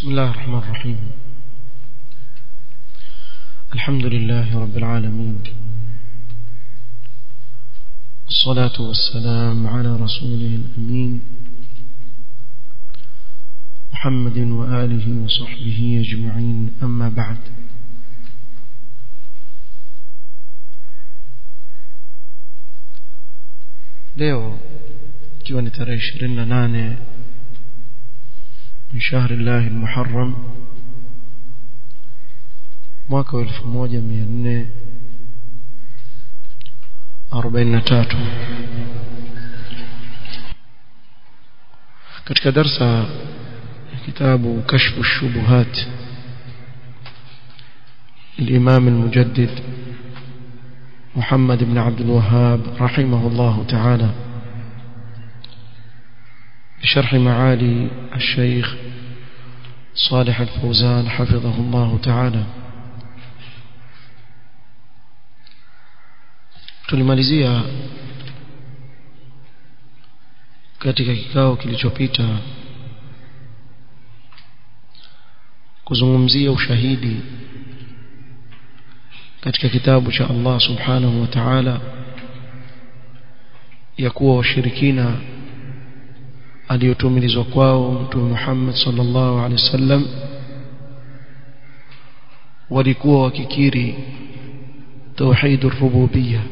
بسم الله الرحمن الرحيم الحمد لله رب العالمين الصلاة والسلام على رسوله الأمين محمد وآله وصحبه أجمعين أما بعد leo ikiwa ni tarehe 28 min shahri llahi almuharram mwaka wa 1443 katika darsa ya kitabu kashfu shubuhat الإمام المجدد محمد بن عبد الوهاب رحمه الله تعالى بشرح معالي الشيخ صالح الفوزان حفظه الله تعالى tulimalizia katika kikao kilichopita kuzungumzia ushahidi katika kitabu cha Allah subhanahu wa ta'ala ya kuwa washirikina aliyotumilizwa kwao mtume Muhammad sallallahu alaihi wasallam walikuwa wakikiri tauhid ar-rububiyyah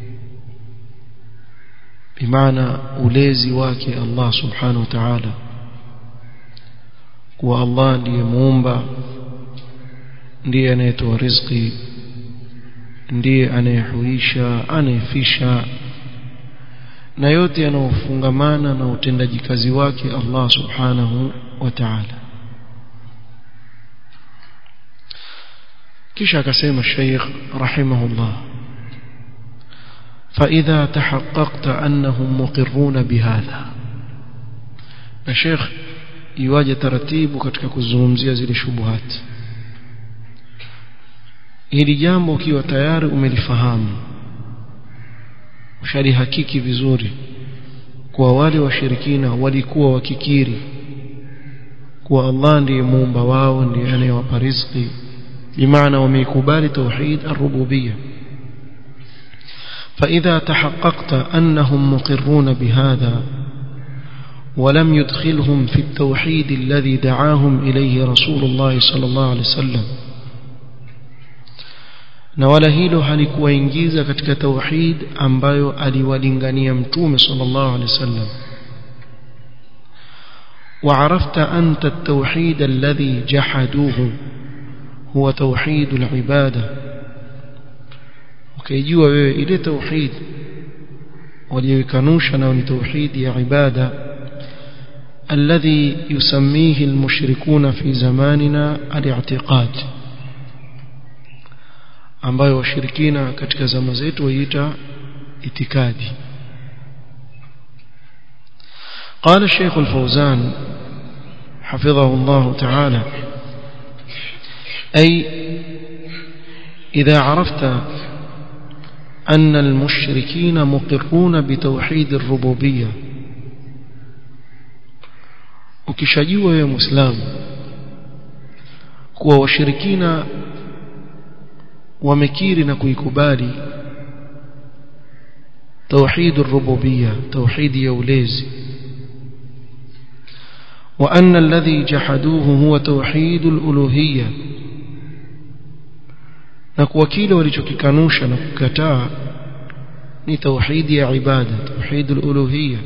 bimaana ulezi wake Allah subhanahu wa ta'ala kuwa Allah ndiye muumba ndiye anayetoa riziki ndiye anayehuisha anayefisha na yote yanayofungamana na utendaji kazi wake Allah subhanahu wa ta'ala kisha akasema Sheikh rahimahullah فإذا تحققت أنهم مقرون بهذا الشيخ يواجه ترتيب katika kuzungumzia zile shubuhat hili jambo ukiwa tayari umelifahamu ushalihakiki vizuri kwa wale washirikina walikuwa wakikiri kuwa Allah ndiye muumba wao ndiye anayewapa riziki bimaana wameikubali tauhid ar-rububiyyah فإذا تحققت أنهم مقرون بهذا ولم يدخلهم في التوحيد الذي دعاهم إليه رسول الله صلى الله عليه وسلم na wala hilo halikuwaingiza katika tauhid ambayo aliwalingania mtume sallallahu alaihi wasallam وعرفت أنت التوحيد الذي جحدوه هو توحيد العبادة وكيجوا wewe ile tauhid waliokanusha na ni tauhid ya ibada الذي يسميه المشركون في زماننا الاعتقاد ambayo washirikina katika zama zetu waiita itikadi قال الشيخ الفوزان حفظه الله تعالى أي إذا عرفت أن المشركين مقرون بتوحيد الربوبية ukishajua wewe muislamu kuwa washirikina wamekiri na kuikubali توحيد الربوبية توحيد يوليز وأن الذي جحدوه هو توحيد الألوهية نكوكيل ولشككنوش نككتا ni توحيد يا عبادة توحيد الألوهية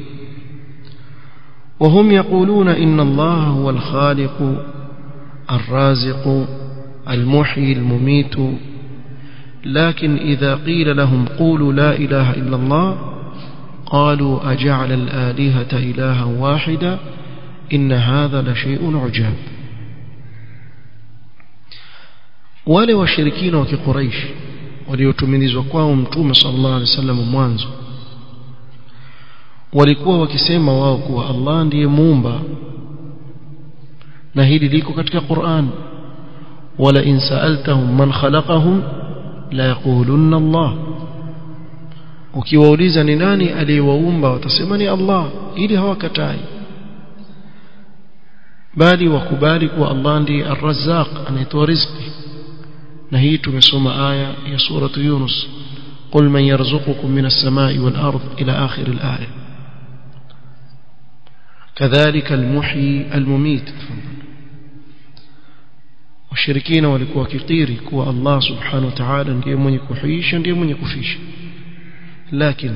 وهم يقولون إن الله هو الخالق الرازق المحيي المميت لكن إذا قيل لهم قولوا لا إله إلا الله قالوا أجعل الآلهة إلها واحدا إن هذا لشيء عجاب wale washirikina wa kiquraish waliotumilizwa kwao mtume sallallahu alaihi wasallam mwanzo walikuwa wakisema wao kuwa Allah ndiye muumba na hili liko katika Qur'an wala in sa'altahum man khalaqahum la yaqulunna Allah ukiwauliza ni nani aliyewaumba watasema ni Allah ili hawakatai bali wakubali kuwa Allah ndiye ar-razzaq anayetoa riziki na hii tumesoma aya ya suratu Yunus قل من يرزقكم من السماء والأرض إلى آخر الآية كذلك المحيي المميت washirikina walikuwa kikiri kuwa Allah subhanahu wa ta'ala ndiye mwenye kuhuisha ndiye mwenye kufisha lakini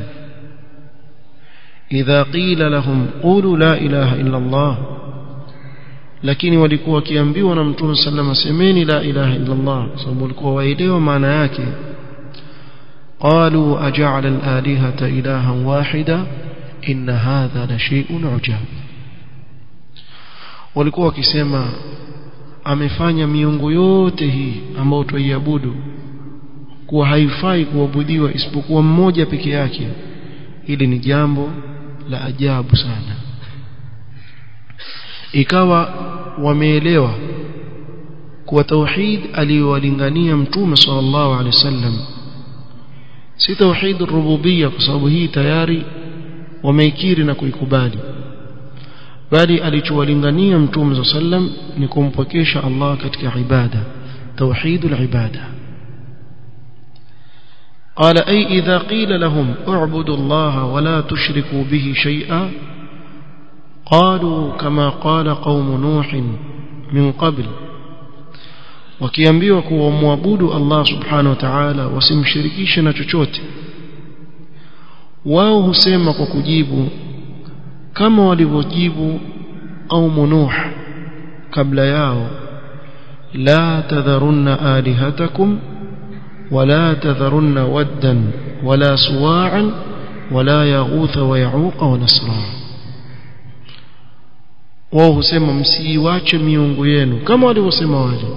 idha qila lahum qulu la ilaha illa Allah lakini walikuwa wakiambiwa na mtume sallama semeni la ilaha illa Allah sababu walikuwa waelewa maana yake قالوا أجعل الآلهة إلها واحدا إن هذا لشيء عجاب walikuwa wakisema amefanya miungu yote hii ambayo tuiabudu kuwa haifai kuabudiwa isipokuwa mmoja peke yake hili ni jambo la ajabu sana ikawa wameelewa kuwa tauhid aliyowalingania mtume sallallahu alaihi wasallam si tauhid rububia kwa sababu hii tayari wameikiri na kuikubali bali alichowalingania mtume sallam ni kumpokesha Allah katika ibada tauhidul ibada قال أي إذا قيل لهم اعبدوا الله ولا تشركوا به شيئا قالوا كما قال قوم نوح من قبل wakiambiwa kuwa muabudu Allah subhanahu wa ta'ala wasimshirikishe na chochote wao husema kwa kujibu kama walivyojibu au nuh kabla yao la tadharunna alihatakum wala tadharunna waddan wala suwa'an wala yaghutha wa ya'uqa wa nasra wao husema msiiwache miungu yenu kama walivyosema wale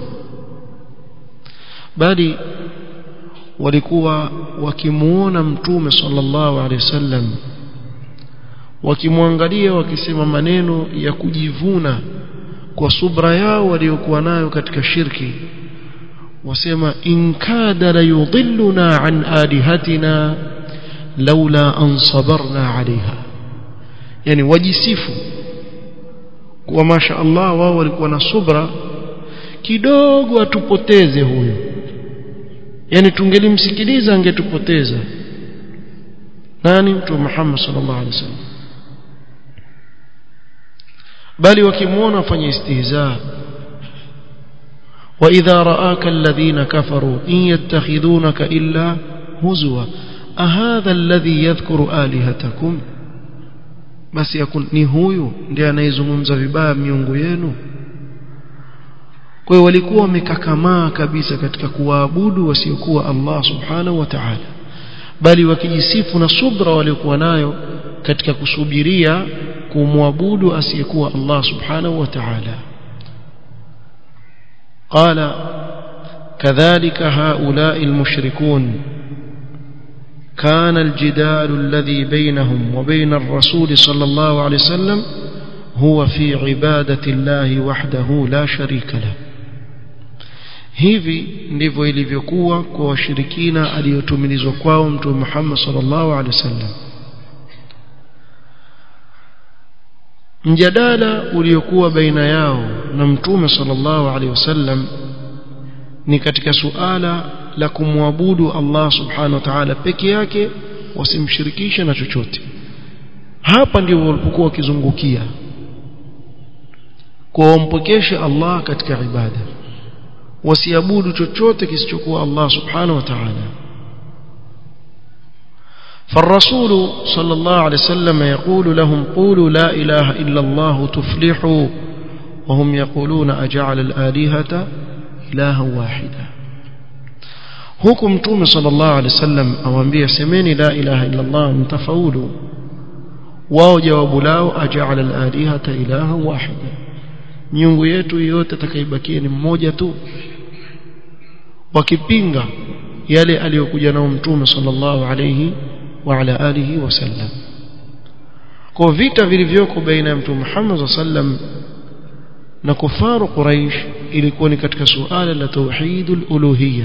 bali walikuwa wakimuona mtume sallallahu alaihi wasallam wakimwangalia wakisema maneno ya kujivuna kwa subra yao waliokuwa nayo katika shirki wasema in kada la yudilluna an alihatina laula an sabarna alaiha yani wajisifu kwa masha Allah wao walikuwa na subra kidogo atupoteze huyu yani tungelimsikiliza angetupoteza nani mtume Muhammad sallallahu alaihi wasallam bali wakimuona wafanye istihza واذا راك الذين كفروا ان يتخذونك الا هزوا اهذا الذي يذكر الهتكم basi yakun ni huyu ndiye anayezungumza vibaya miungu yenu kwa hiyo walikuwa wamekakamaa kabisa katika kuwaabudu wasiokuwa Allah subhanahu wa ta'ala bali wakijisifu na subra waliokuwa nayo katika kusubiria kumwabudu asiyekuwa Allah subhanahu wa ta'ala قال كذلك هؤلاء المشركون كان الجدال الذي بينهم وبين الرسول صلى الله عليه وسلم هو في عبادة الله وحده لا شريك له hivi ndivyo ilivyokuwa kwa washirikina aliyotumilizwa kwao mtume Muhammad sallallahu alaihi wasallam mjadala uliokuwa baina yao na mtume sallallahu alaihi wasallam ni katika suala la kumwabudu Allah subhanahu wa ta'ala peke yake wasimshirikishe na chochote hapa ndio walipokuwa wakizungukia kwa wampokeshe Allah katika ibada wasiabudu chochote kisichokuwa Allah subhanahu wa ta'ala فالرسول صلى الله عليه وسلم يقول لهم قولوا لا إله إلا الله تفلحوا وهم يقولون أجعل الآلهة إلها واحدا huku mtume sallallahu alaihi wasallam awaambia semeni la ilaha illa Allah mtafaulu wao jawabu lao aja'ala al-alihata ilaha wahida miungu yetu yote atakayebakia ni mmoja tu wakipinga yale aliyokuja nao mtume sallallahu alayhi wa ala alihi wasallam kwa vita vilivyoko baina ya mtume Muhammad sallam na kufaru Quraysh ilikuwa ni katika suala la tauhidul uluhiyya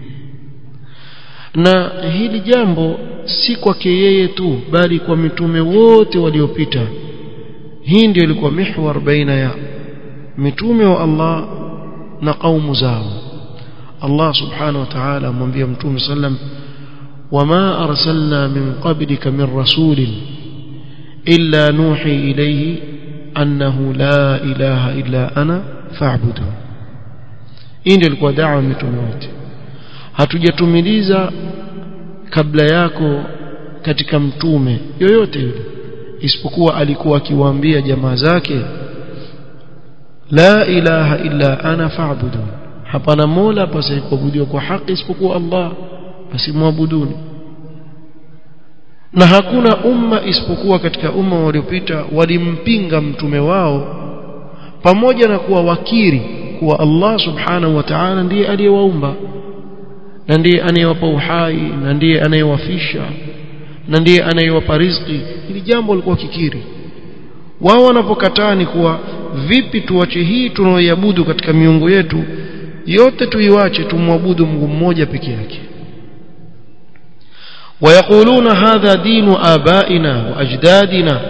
na hili jambo si kwake yeye tu bali kwa mitume wote waliopita hii ndio ilikuwa mihwar baina ya mitume wa Allah na kaumu zao Allah subhanahu wa ta'ala amwambia mtume sallam wama arsalna min qablika min rasulin illa nuhi ilayhi annahu la ilaha illa ana fa'budu hii ndio ilikuwa da'wa mitume wote hatujatumiliza kabla yako katika mtume yoyote yule isipokuwa alikuwa akiwaambia jamaa zake la ilaha illa ana fa'budu hapana mola pasikuabudiwa kwa haki isipokuwa Allah basi muabuduni na hakuna umma isipokuwa katika umma waliopita walimpinga mtume wao pamoja na kuwa wakiri kuwa Allah subhanahu wa ta'ala ndiye aliyewaumba na ndiye anayewapa uhai na ndiye anayewafisha na ndiye anayewapa riziki hili jambo walikuwa kikiri wao wanapokataa ni kuwa vipi tuache hii tunaoiabudu katika miungu yetu yote tuiwache tumwabudu Mungu mmoja peke yake ويقولون هذا دين آبائنا وأجدادنا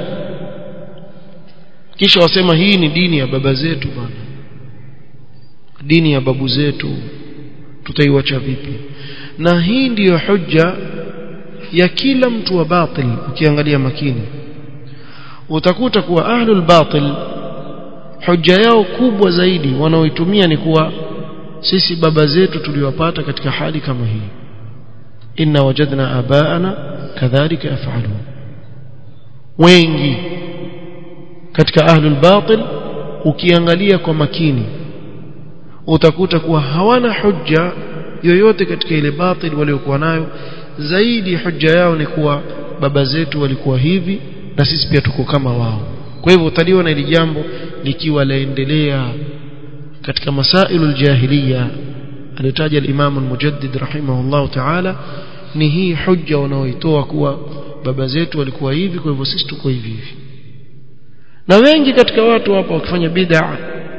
kisha wasema hii ni dini ya baba zetu bwana dini ya babu zetu tutaiwacha vipi na hii ndiyo hujja ya kila mtu wa batil ukiangalia makini utakuta kuwa ahlul batil hujja yao kubwa zaidi wanaoitumia ni kuwa sisi baba zetu tuliwapata katika hali kama hii inna wajadna abaana kadhalika yafalun wengi katika ahlul batil ukiangalia kwa makini utakuta kuwa hawana hujja yoyote katika ile batil waliokuwa nayo zaidi hujja yao ni kuwa baba zetu walikuwa hivi na sisi pia tuko kama wao kwa hivyo utaliona hili jambo likiwa laendelea katika masailu aljahiliya alitaja al-Imam al-Mujaddid rahimahullah ta'ala ni hii hujja wanaoitoa kuwa baba zetu walikuwa hivi kwa hivyo sisi tuko hivi hivi na wengi katika watu hapa wakifanya bid'a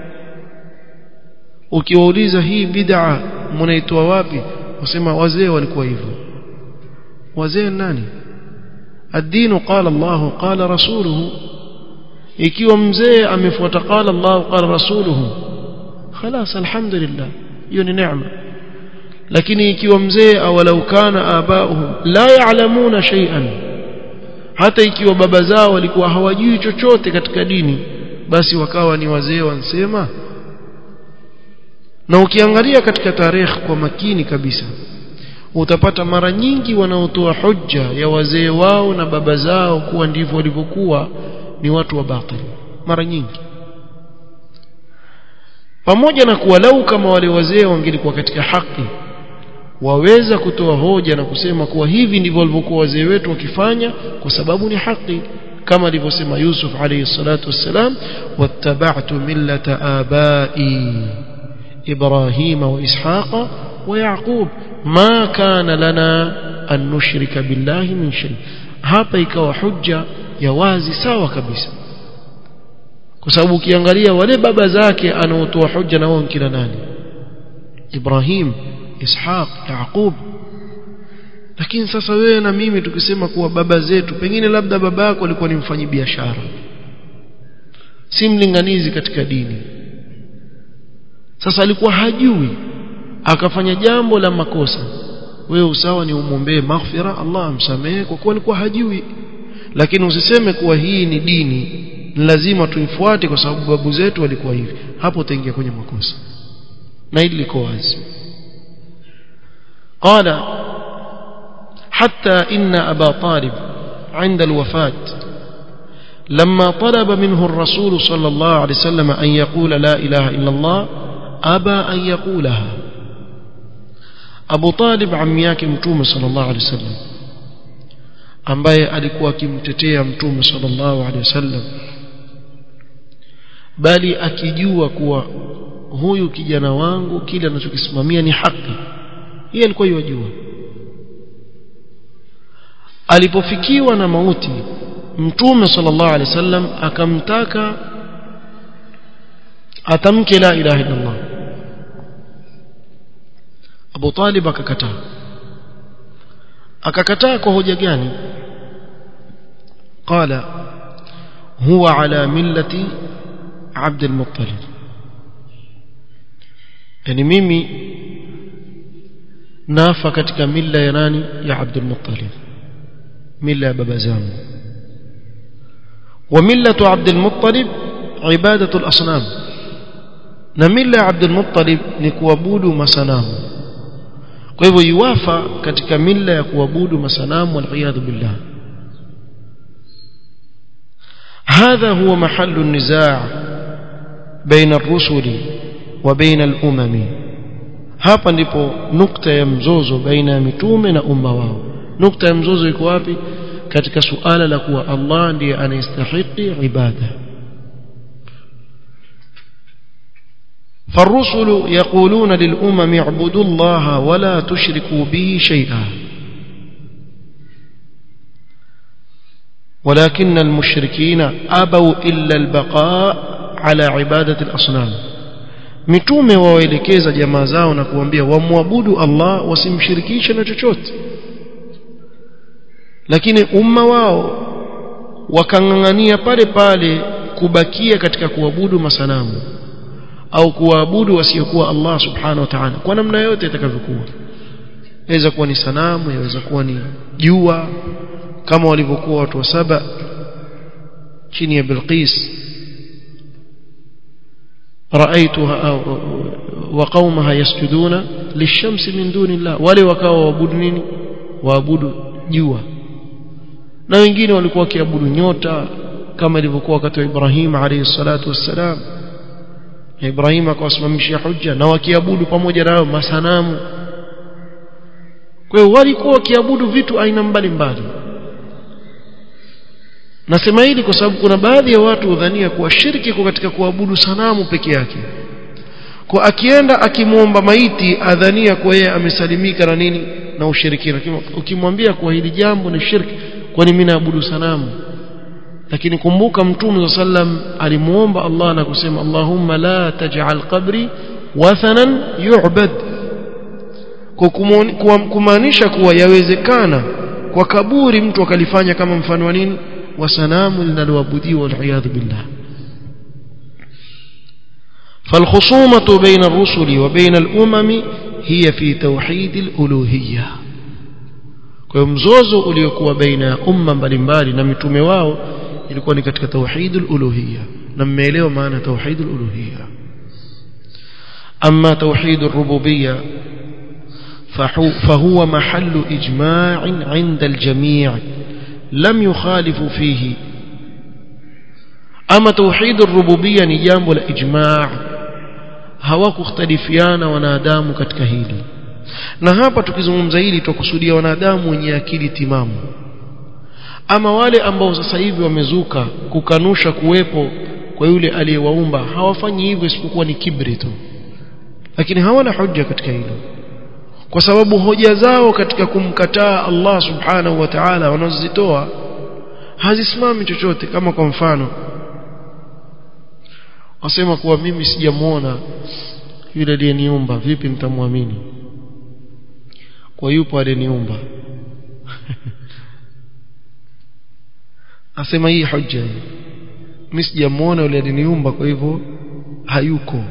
ukiwauliza hii bid'a mnaitoa wapi wasema wazee walikuwa hivyo wazee nani الدين قال الله قال رسوله ikiwa mzee amefuata qala Allah qala rasuluhu خلاص الحمد لله hiyo ni neema lakini ikiwa mzee awalau kana abauhum la ya'lamuna shay'an hata ikiwa baba zao walikuwa hawajui chochote katika dini basi wakawa ni wazee wansema na ukiangalia katika tarehe kwa makini kabisa utapata mara nyingi wanaotoa hujja ya wazee wao na baba zao kuwa ndivyo walivyokuwa ni watu wa batil mara nyingi pamoja na kuwa lau kama wale wazee wangelikuwa katika haki waweza kutoa hoja na kusema kuwa hivi ndivyo walivyokuwa wazee wetu wakifanya kwa sababu ni haki kama alivyosema Yusuf alayhi salatu wassalam wattaba'tu millata abai Ibrahima wa Ishaqa wa Yaqub ma kana lana an nushrika billahi min shay hapa ikawa hujja ya wazi sawa kabisa kwa sababu ukiangalia wale baba zake anaotoa hujja na wao kila nani Ibrahim Ishaq Yaqub lakini sasa wewe na mimi tukisema kuwa baba zetu pengine labda baba yako alikuwa ni mfanyi biashara si mlinganizi katika dini sasa alikuwa hajui akafanya jambo la makosa wewe usawa ni umwombee maghfira Allah amsamehe kwa kuwa alikuwa hajui lakini usiseme kuwa hii ni dini ni lazima tuifuate kwa sababu babu zetu walikuwa hivi hapo utaingia kwenye makosa na hili liko wazi قال حتى إن أبا طالب عند الوفاة لما طلب منه الرسول صلى الله عليه وسلم أن يقول لا إله إلا الله أبى أن يقولها أبو طالب عمياك متوم صلى الله عليه وسلم ambaye alikuwa akimtetea mtume sallallahu alaihi wasallam bali akijua kuwa huyu kijana wangu kile anachokisimamia ni haki yeye alikuwa yajua alipofikiwa na mauti mtume sallallahu alaihi wasallam akamtaka atamke la ilaha illa Allah Abu Talib akakataa akakataa kwa hoja gani qala huwa ala millati Abd al-Muttalib yani mimi nafa katika mila ya nani ya Abdul Muttalib mila ya baba zangu wa millatu Abdul Muttalib ibadatu al-asnam na mila ya Abdul Muttalib ni kuabudu masanamu kwa hivyo yuwafa katika mila ya kuabudu masanamu wal billah هذا هو محل النزاع بين الرسل وبين الأمم hapa ndipo nukta ya mzozo baina ya mitume na umma wao nukta ya mzozo iko wapi katika suala la kuwa Allah ndiye anayestahili ibada فالرسل يقولون للأمم اعبدوا الله ولا تشركوا به شيئا ولكن المشركين أبوا إلا البقاء على عبادة الأصنام mitume wawaelekeza jamaa zao na kuambia wamwabudu Allah wasimshirikishe na chochote lakini umma wao wakang'ang'ania pale pale kubakia katika kuabudu masanamu au kuabudu wasiokuwa Allah subhanahu wa ta'ala kwa namna yote itakavyokuwa yaweza kuwa ni sanamu yaweza kuwa ni jua kama walivyokuwa watu wa saba chini ya Bilqis رأيتها وقومها يسجدون للشمس من دون الله wale wakawa waabudu nini waabudu jua na wengine walikuwa wakiabudu nyota kama ilivyokuwa wakati wa Ibrahim alayhi salatu wassalam Ibrahim akawasimamishia hujja na wakiabudu pamoja nao masanamu kwa hiyo walikuwa wakiabudu vitu aina mbalimbali nasema hili kwa sababu kuna baadhi ya watu hudhania kuwa shirki kwa katika kuabudu sanamu peke yake kwa akienda akimwomba maiti adhania kuwa yeye amesalimika na nini na ushirikina ukimwambia kuwa hili jambo ni shirki kwani mimi naabudu sanamu lakini kumbuka mtume sallam alimuomba Allah na kusema Allahumma la taj'al qabri wathanan yu'bad kwa kumaanisha kuwa yawezekana kwa kaburi mtu akalifanya kama mfano wa nini wa sanamu linaloabudiwa waliyadhu billah فالخصومة بين الرسل وبين الأمم هي في توحيد الألوهية kwa mzozo uliokuwa baina ya umma mbalimbali na mitume wao ilikuwa ni katika tauhidul uluhiyya na mmeelewa maana tauhidul uluhiyya amma tauhidur rububiyya فهو محل إجماع عند الجميع لم يخالف فيه أما توحيد الربوبية نجام والإجماع hawakukhtalifiana wanadamu katika hili na hapa tukizungumza hili tukusudia wanadamu wenye akili timamu ama wale ambao sasa hivi wamezuka kukanusha kuwepo kwa yule aliyewaumba hawafanyi hivyo isipokuwa ni kibri tu lakini hawana hoja katika hilo kwa sababu hoja zao katika kumkataa Allah subhanahu wa ta'ala wanazozitoa hazisimami chochote kama kwa mfano wasema kuwa mimi sijamuona yule aliyeniumba vipi mtamwamini kwa yupo aliyeniumba asema hii hoja mimi sijamuona yule aliyeniumba kwa hivyo hayuko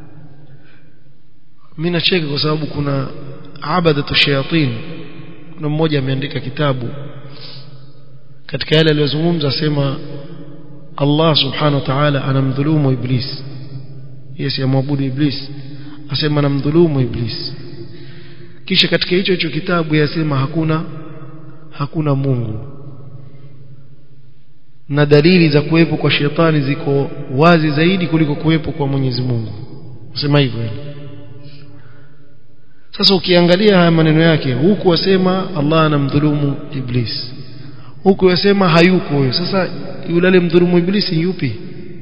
mimi nacheka kwa sababu kuna abadatu shayatin kuna mmoja ameandika kitabu katika yale aliyozungumza asema Allah subhanahu wa ta'ala anamdhulumu iblis yes yamwabudu iblis asema anamdhulumu iblis kisha katika hicho hicho kitabu yasema hakuna hakuna Mungu na dalili za kuwepo kwa shetani ziko wazi zaidi kuliko kuwepo kwa Mwenyezi Mungu sema hivyo sasa ukiangalia haya maneno yake huku wasema Allah anamdhulumu iblis huku wasema hayuko huyo sasa yule alimdhulumu iblisi yupi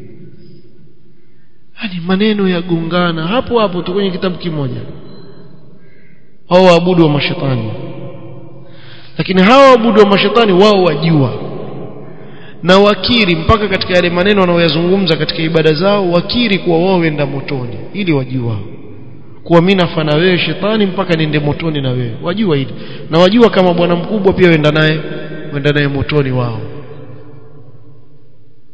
yani maneno yagongana hapo hapo tu kwenye kitabu kimoja hao waabudu wa mashetani lakini hawa waabudu wa mashetani wao wajua na wakiri mpaka katika yale maneno wanaoyazungumza katika ibada zao wakiri kuwa wao wenda motoni ili wajua kuwa mimi nafana wewe shetani mpaka niende motoni na wewe wajua hili na wajua kama bwana mkubwa pia wenda naye wenda naye motoni wao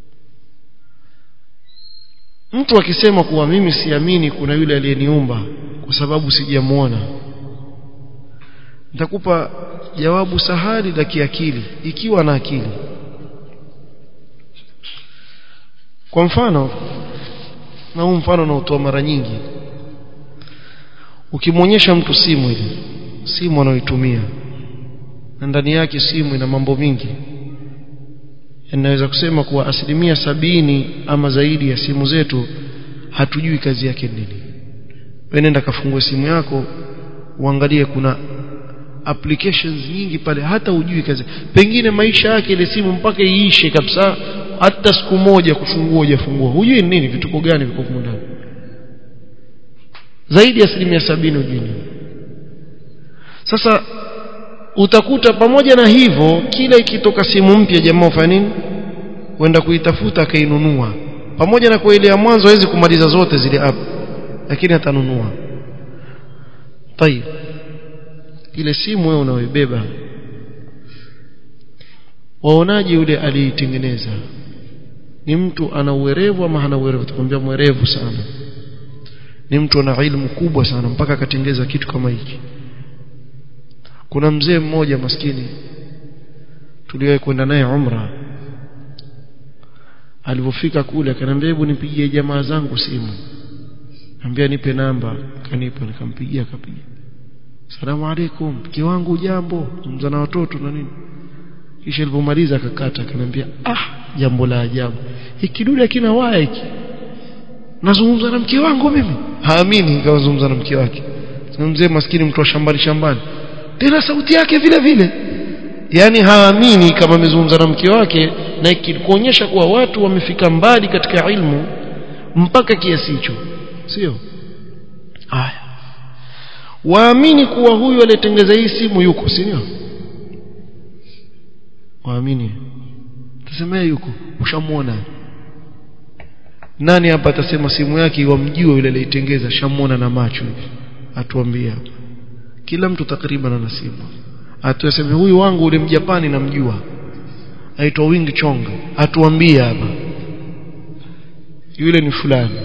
mtu akisema kuwa mimi siamini kuna yule aliyeniumba kwa sababu sijamuona nitakupa jawabu sahali la kiakili ikiwa na akili kwa mfano na huu mfano nautoa mara nyingi ukimwonyesha mtu simu ile simu anayoitumia na ndani yake simu ina mambo mingi inaweza kusema kuwa asilimia sabini ama zaidi ya simu zetu hatujui kazi yake nini wewe nenda kafungue simu yako uangalie kuna applications nyingi pale hata ujui kazi pengine maisha yake ile simu mpaka iishe kabisa hata siku moja kufungua hujafungua hujui nini vituko gani viko huko ndani zaidi ya asilimia sabini hujui nini sasa utakuta pamoja na hivyo kila ikitoka simu mpya jamaa ufanya nini kwenda kuitafuta akainunua pamoja na kwa ile ya mwanzo hawezi kumaliza zote zile app lakini atanunua tayib ile simu wewe unaoibeba waonaje yule aliitengeneza ni mtu ana uwerevu ama hana uwerevu tukwambia mwerevu sana ni mtu ana ilmu kubwa sana mpaka akatengeza kitu kama hiki kuna mzee mmoja maskini tuliwahi kwenda naye umra alipofika kule akaniambia hebu nipigie jamaa zangu simu ambia nipe namba kanipa nikampigia akapiga salamu alaikum mke wangu jambo mza na watoto na nini kisha alipomaliza akakata akaniambia ah jambo la ajabu hiki dude akina waya hiki nazungumza na mke wangu mimi haamini kazungumza na mke wake mzee maskini mtu wa shambani shambani tena sauti yake vile vile yani haamini kama amezungumza na mke wake na kuonyesha kuwa watu wamefika mbali katika ilmu mpaka kiasi hicho sio haya waamini kuwa huyu aliyetengeza hii simu yuko sio waamini tusemee yuko ushamuona nani hapa atasema simu yake wamjua yule aliyetengeza shamuona na macho hivi atuambie hapa kila mtu takriban ana simu atuaseme huyu wangu ule mjapani namjua aitwa Wing Chong atuambie hapa yule ni fulani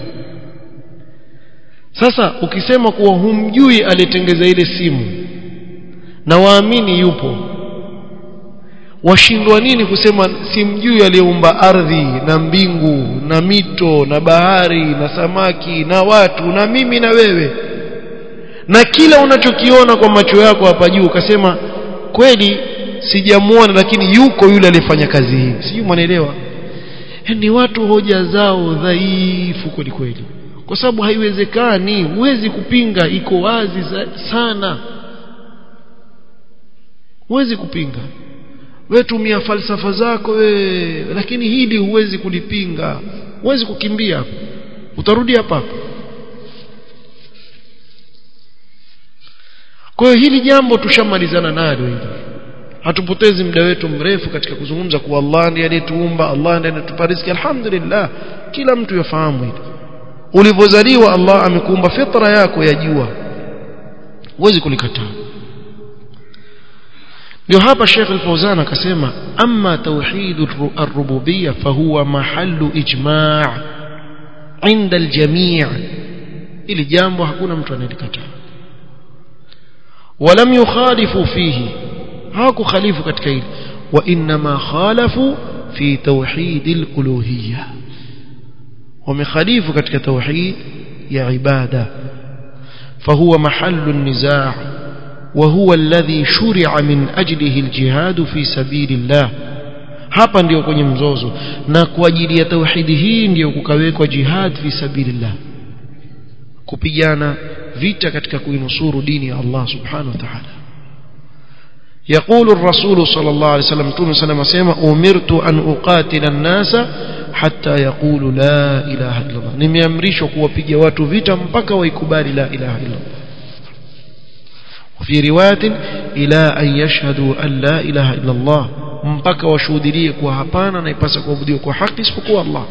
sasa ukisema kuwa humjui aliyetengeza ile simu na waamini yupo washindwa nini kusema simjui aliyeumba ardhi na mbingu na mito na bahari na samaki na watu na mimi na wewe na kila unachokiona kwa macho yako hapa juu ukasema kweli sijamuona lakini yuko yule aliyefanya kazi hii sijui mwanaelewa ni watu hoja zao dhaifu kweli kweli kwa sababu haiwezekani huwezi kupinga iko wazi sana huwezi kupinga we tumia falsafa zako we lakini hili huwezi kulipinga huwezi kukimbia utarudi hapa hapa kwa hiyo hili jambo tushamalizana nalo hili hatupotezi muda wetu mrefu katika kuzungumza kuwa Allah ndiye aliyetuumba Allah ndiye anatupa riziki alhamdulillah kila mtu yafahamu hili ulivyozaliwa Allah amekuumba fitra yako ya jua huwezi kulikataa ndio hapa Sheikh Al-Fauzan akasema amma tauhid ar-rububiyya fahuwa mahallu ijma' inda al-jami' ili jambo hakuna mtu anayelikataa ولم يخالفوا فيه هاكو خليفوا katika hili وانما خالفوا في توحيد الالوهيه ومخالفوا katika توحيد يا عباده فهو محل النزاع وهو الذي شرع من أجله الجهاد في سبيل الله hapa ndio kwenye mzozo na kwa ajili ya tauhidi hii ndio kukawekwa jihad fi sabilillah kupigana vita katika kuinusuru dini ya Allah subhanahu wa ta'ala يقول الرسول صلى الله عليه وسلم تون سلام سيما أمرت أن أقاتل الناس حتى يقولوا لا إله إلا الله nimeamrishwa kuwapiga watu vita mpaka waikubali la ilaha illa Allah وفي روايه الى ان يشهدوا ان لا اله الا الله mpaka washuhudie kuwa hapana na ipasa kuabudiwa kwa haki isipokuwa Allah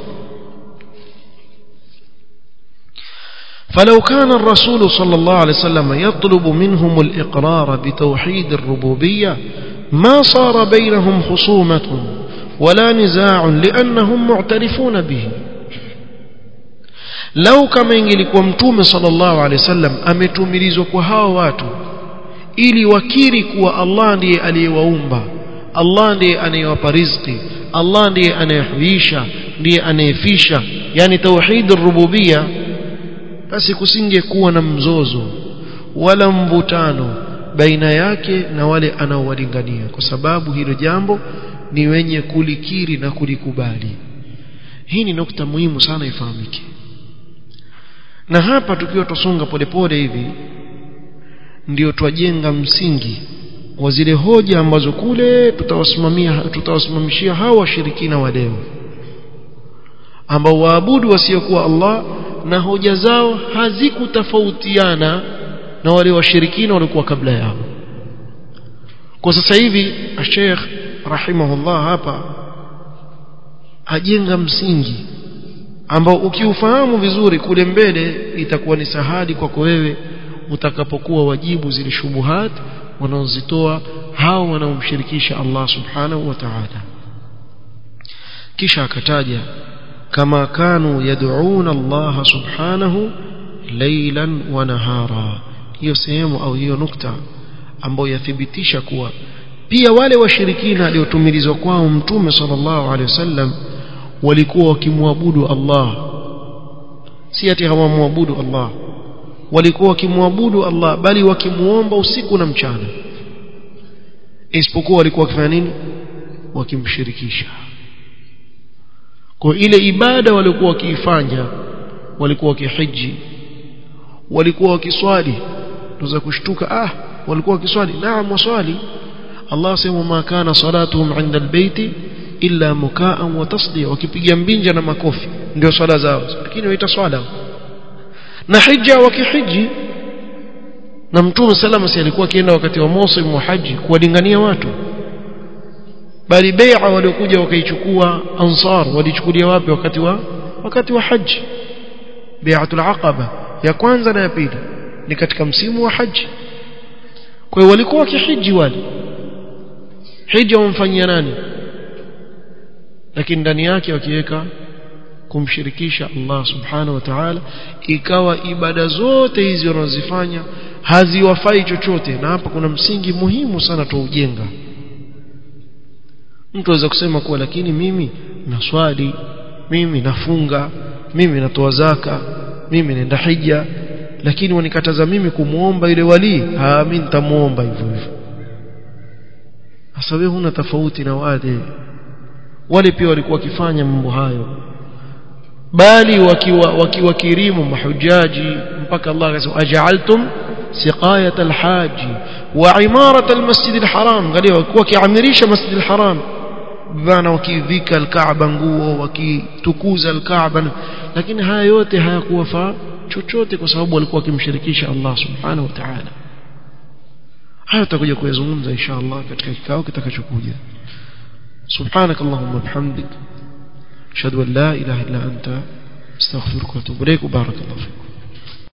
فلو كان الرسول صلى الله عليه وسلم يطلب منهم الإقرار بتوحيد الربوبية ما صار بينهم خصومة ولا نزاع لأنهم معترفون به lau kama ingelikuwa mtume sallallahu alaihi wasallam ametumilizwa kwa hao watu ili wakiri kuwa Allah ndiye aliyewaumba Allah ndiye anayewapa riziki Allah ndiye anayehuisha ndiye anayefisha yani tauhid rububia basi kusingekuwa na mzozo wala mvutano baina yake na wale anaowalingania kwa sababu hilo jambo ni wenye kulikiri na kulikubali hii ni nukta muhimu sana ifahamike na hapa tukiwa tusonga polepole hivi ndio twajenga msingi wa zile hoja ambazo kule tutawasimamia tutawasimamishia hawa washirikina wa leo ambao waabudu wasiokuwa Allah na hoja zao hazikutofautiana na wale washirikina walikuwa kabla yao kwa sasa hivi Sheikh rahimahullah hapa ajenga msingi ambao ukiufahamu vizuri kule mbele itakuwa ni sahali kwako wewe utakapokuwa wajibu zile shubuhat wanaozitoa hao wanaomshirikisha Allah subhanahu wa ta'ala kisha akataja kama kanu yad'una Allah subhanahu laylan wa nahara hiyo sehemu au hiyo nukta ambayo yathibitisha kuwa pia wale washirikina waliotumilizwa kwao mtume sallallahu alaihi wasallam walikuwa wakimwabudu Allah si ati hawamwabudu Allah walikuwa wakimwabudu Allah bali wakimuomba usiku na mchana isipokuwa walikuwa wakifanya nini wakimshirikisha kwa ile ibada walikuwa wakiifanya walikuwa wakihiji walikuwa wakiswali tuza kushtuka ah walikuwa wakiswali naam waswali Allah sema ma kana salatuhum 'inda albayti illa mukaan wa tasdiya wakipiga mbinja na makofi ndio swala zao lakini waita swala na hija wakihiji na mtume salama si alikuwa akienda wakati wa msimu wa haji kuwalingania watu bali bai'a waliokuja wakaichukua ansar walichukulia wapi wakati wa wakati wa haji bai'atul aqaba ya kwanza na ya pili ni katika msimu wa haji kwa hiyo walikuwa wakihiji wale hija wamfanyia nani lakini ndani yake wakiweka kumshirikisha Allah subhanahu wa ta'ala ikawa ibada zote hizi wanazofanya haziwafai chochote na hapa kuna msingi muhimu sana tuujenga mtu aweza kusema kuwa lakini mimi naswali mimi nafunga mimi natoa zaka mimi naenda hija lakini wanikataza mimi kumuomba yule wali ah mimi nitamuomba hivyo hivyo sasa wewe huna tofauti na wale wale pia walikuwa wakifanya mambo hayo bali wakiwa wakiwakirimu mahujaji mpaka Allah akasema aj'altum siqayat alhaji wa imarat almasjid alharam angalia walikuwa wakiamirisha masjid alharam bana wakivika alkaaba nguo wakitukuza alkaaba lakini haya yote hayakuwafaa chochote kwa sababu walikuwa wakimshirikisha Allah subhanahu wa ta'ala haya tutakuja kuyazungumza insha Allah katika kikao kitakachokuja سبحانك اللهم وبحمدك أشهد أن لا إله إلا أنت استغفرك وأتوب إليك وبارك الله فيكم